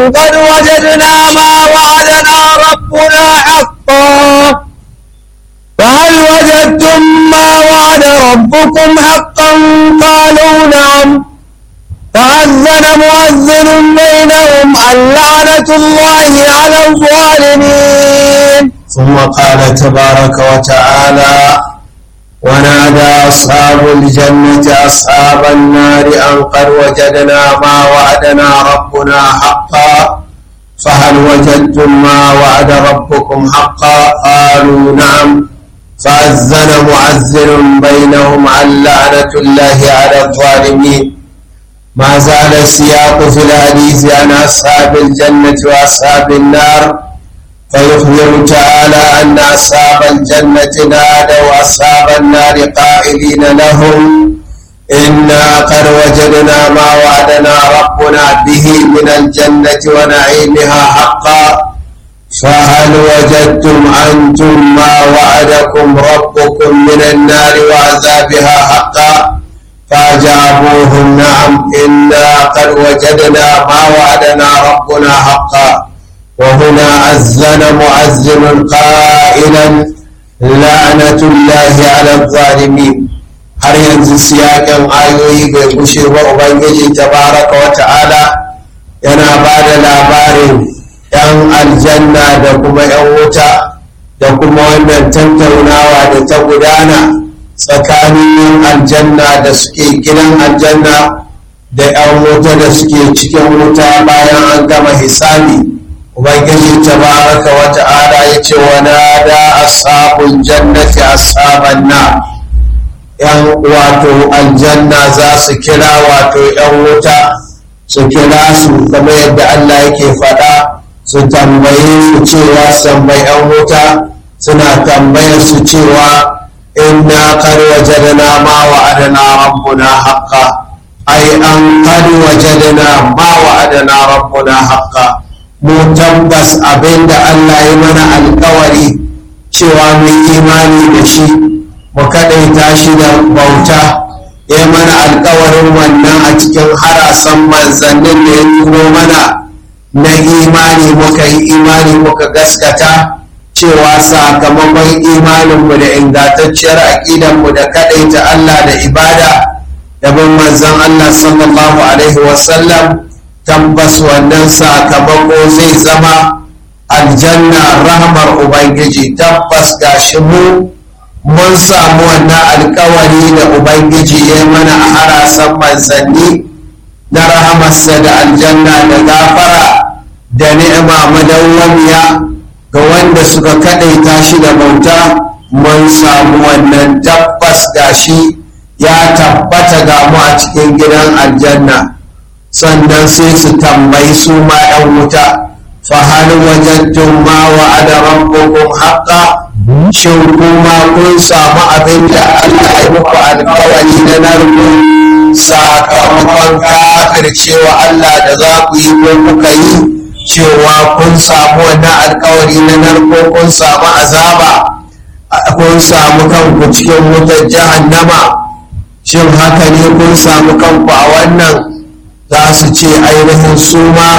قد وجدنا ما وعدنا ربنا حقا فهل وجدتم ما وعد ربكم حقا قالوا نعم فأذن مؤذن بينهم اللعنة الله على الظالمين ثم قال تبارك وتعالى ونادى أصحاب الجنة أصحاب النار أن قد وجدنا ما وعدنا ربنا حقا فهل وجدتم ما وعد ربكم حقا قالوا نعم فأذن معذر بينهم عن لعنة الله على الظالمين ما زال السياق في الحديث عن أصحاب الجنة وأصحاب النار فيخبر تعالى أن أصحاب الجنة نادوا أصحاب النار قائلين لهم إنا قد وجدنا ما وعدنا ربنا به من الجنة ونعيمها حقا فهل وجدتم أنتم ما وعدكم ربكم من النار وعذابها حقا فأجابوهم نعم إنا قد وجدنا ما وعدنا ربنا حقا وهنا أذن مؤذن قائلا لعنة الله على الظالمين har yanzu siyakan ayoyi bai gushe ba ubangiji tabaraka wa ta'ala yana ba da labarin 'yan aljanna da kuma 'yan wuta da kuma wannan tattaunawa da ta gudana tsakanin yin aljanna da suke gidan aljanna da 'yan wuta da suke cikin wuta bayan an gama hisabi ubangiji tabaraka wa ta'ala ya ce wa nada ashabul jannati ashaban na yan wato aljanna za su kira wato yan wuta su kira su kamar yadda Allah yake faɗa su tambaye su cewa su tambayi yan wuta suna tambayar su cewa inna qad wajadna ma wa'adana rabbuna haqqan ai an qad wajadna ma wa'adana rabbuna haqqan mu tabbas abinda Allah ya mana alkawari cewa mu imani da shi mu kaɗaita shi da bauta ya mana alkawarin wannan a cikin harasan manzannin da ya turo mana na imani muka yi imani muka gaskata cewa sakamakon imaninmu da ingantacciyar aƙidanmu da kaɗaita Allah da ibada da bin manzan Allah sallallahu alaihi wasallam tabbas wannan sakamako zai zama aljanna rahmar ubangiji tabbas gashi mu mun samu wannan alkawari da ubangiji ya mana a harasan manzanni na rahamarsa da aljanna da gafara da ni'ima madawwamiya ga wanda suka kaɗaita shi da bauta mun samu wannan tabbas gashi ya tabbata ga mu a cikin gidan aljanna sannan sai su tambayi su ma 'yan wuta fahal wajadtum ma wa'ada rabbukum haqqa shin kuma kun samu abin da Allah ya muku alkawari na narko sakamakon kafircewa Allah da za ku yi ko kuka yi cewa kun samu wannan alkawari na narko kun samu azaba kun samu kanku cikin wutar jahannama shin haka ne kun samu kanku a wannan za su ce ainihin su ma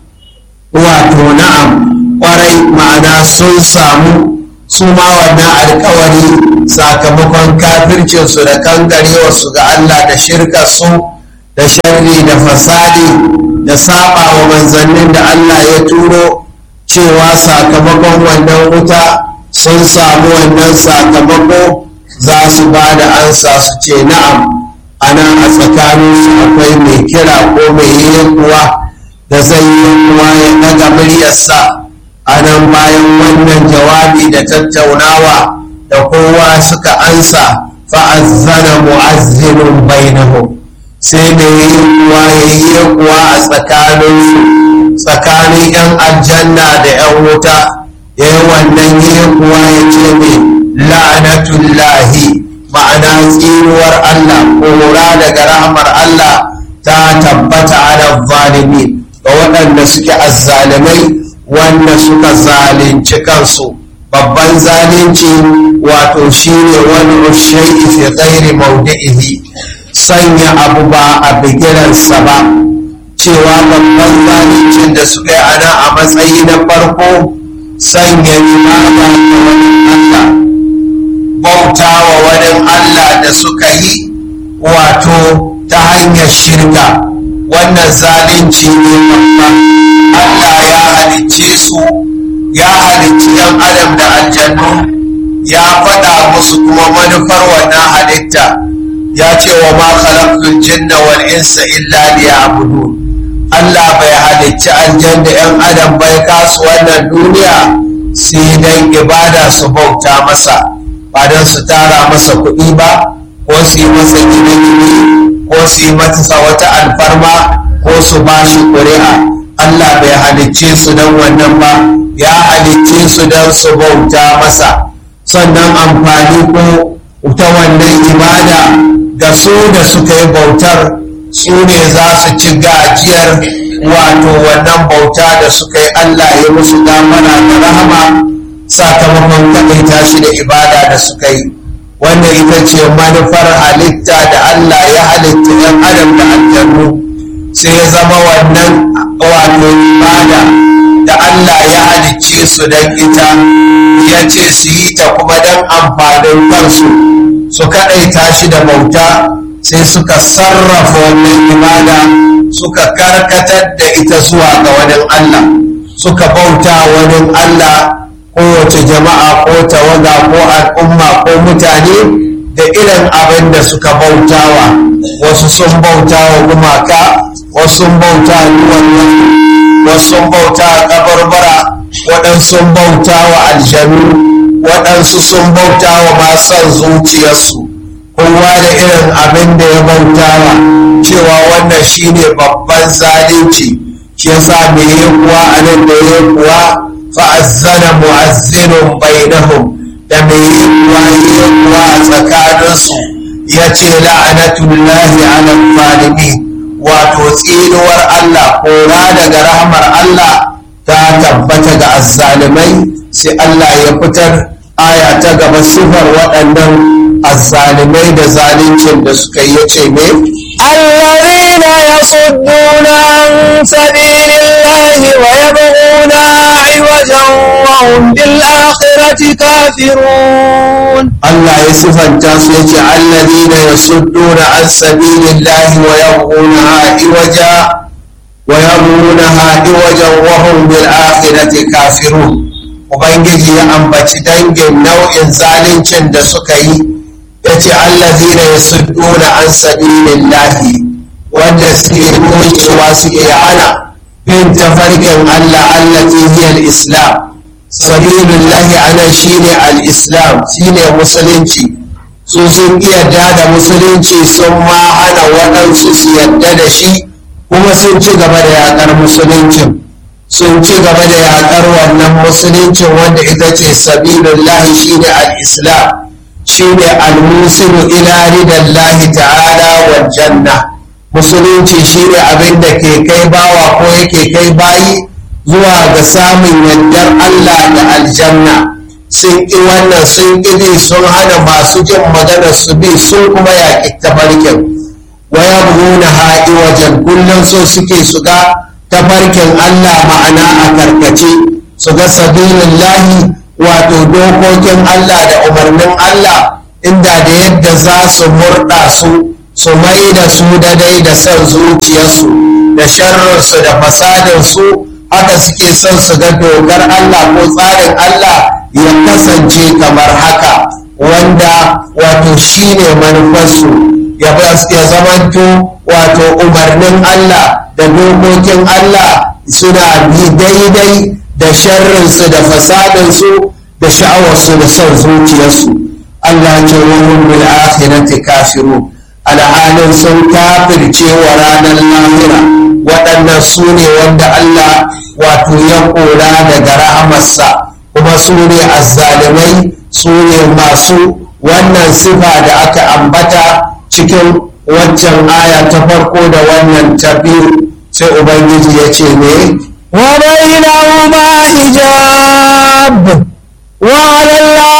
wato na'am kwarai ma'ana sun samu su ma wannan alkawari sakamakon kafircinsu da kangarewarsu ga Allah da shirkarsu da sharri da fasadi da saba wa manzannin da Allah ya turo cewa sakamakon wannan wuta sun samu wannan sakamako za su ba da ansa su ce na'am ana a tsakaninsu akwai mai kira ko mai yi kuwa da zai yi kuwa ya daga muryarsa a nan bayan wannan jawabi da tattaunawa da kowa suka ansa fa'azzana mu'azzinun bainahum sai da yi kuwa ya yi kuwa a tsakaninsu tsakanin 'yan aljanna da 'yan wuta ya yi wannan yi kuwa ya ce mai la'anatullahi ma'ana tsiruwar Allah kora daga rahmar Allah ta tabbata ala zalimi ga waɗanda suke azzalimai wanda suka zalunci kansu babban zalunci wato shine wani shay'i fi ghairi mawdi'ihi sanya abu ba a bigiransa ba cewa babban zaluncin da suka yi a a matsayi na farko sanya ibada ga wani Allah bauta wa wani Allah da suka yi wato ta hanyar shirka wannan zalunci ne babba Allah ya halicce su ya halicci yan adam da aljannu ya faɗa musu kuma manufar wannan halitta ya ce wa ma khalaqtul jinna wal insa illa liya'budun Allah bai halicci aljan da yan adam bai kasu wannan duniya sai dan ibada su bauta masa ba don su tara masa kuɗi ba ko su yi masa gine-gine ko su yi masa wata alfarma ko su ba shi ƙuri'a Allah bai halicce su don wannan ba ya halicce su don su bauta masa sannan amfani ko ta wannan ibada ga su da suka yi bautar su ne za su ci gajiyar wato wannan bauta da suka yi Allah ya musu damana da rahama sakamakon kaɗaita shi da ibada da suka yi wannan ita ce manufar halitta da Allah ya halitta ‘yan adam da aljannu sai ya zama wannan wato ibada da Allah ya halicce su don ita ya ce su yi ta kuma don amfanin kansu su kaɗaita shi da bauta sai suka sarrafa wannan ibada suka karkatar da ita zuwa ga wani Allah suka bauta wani Allah kowace jama'a ko tawaga ko al'umma ko mutane da irin abin da suka bautawa wasu sun bautawa gumaka wasu sun bauta duwannan wasu sun bauta kabarbara waɗansu sun bautawa aljanu waɗansu sun bautawa masan zuciyarsu kowa da irin abin da ya bautawa cewa wannan shine babban zalunci shi yasa me yi kuwa a nan da ya kuwa fa'azzana mu'azzinun bainahum da me yi kuwa yi kuwa a tsakaninsu ya ce la'anatullahi ala zalimi wato tsinuwar Allah kora daga rahmar Allah ta tabbata ga azzalimai sai Allah ya fitar aya ta gaba sifar waɗannan azzalimai da zaluncin da suka yi ce ne الذين يصدون عن سبيل الله ويبغونها عوجا وهم بالآخرة كافرون Allah ya sifanta su ya ce alladina yasudduna an sabilillahi wa yabghunaha iwaja wa yabghunaha iwajan wa hum bil akhirati kafirun ubangiji ya ambaci dangin nau'in zaluncin da suka yi yace allazina yasudduna an sabilillahi wanda suke wucewa suke hana bin tafarkin Allah allati hiya al-islam sabilillahi ana shine al-islam shine musulunci su sun yarda da musulunci sun ma hana waɗansu su yarda da shi kuma sun ci gaba da yaƙar musuluncin sun ci gaba da yaƙar wannan musuluncin wanda ita ce sabilillahi shine al-islam shine al-musilu ila ridallahi ta'ala wal janna musulunci shine abin da ke kai bawa ko yake kai bayi zuwa ga samun yardar Allah da aljanna sun ƙi wannan sun ƙi bi sun hana masu jin maganar su bi sun kuma yaƙi tafarkin waya buhuna haɗi wajen kullum so suke su ga tafarkin Allah ma'ana a karkace su ga sabilin lahi wato dokokin Allah da umarnin Allah inda da yadda za su murɗa su su mai da su daidai da son zuciyarsu da sharrinsu da fasadinsu haka suke son su ga dogar Allah ko tsarin Allah ya kasance kamar haka wanda wato shine manufarsu ya zamanto wato umarnin Allah da dokokin Allah suna bi daidai da sharrinsu da fasadinsu da sha'awarsu da son zuciyarsu Allah ce wahum bil akhirati kafirun alhalin sun kafirce wa ranar lahira waɗannan su ne wanda Allah wato ya kora daga rahamarsa kuma su ne azzalimai su ne masu wannan sifa da aka ambata cikin waccan aya ta farko da wannan ta biyu sai ubangiji ya ce ne وبينهما حجاب وعلى الله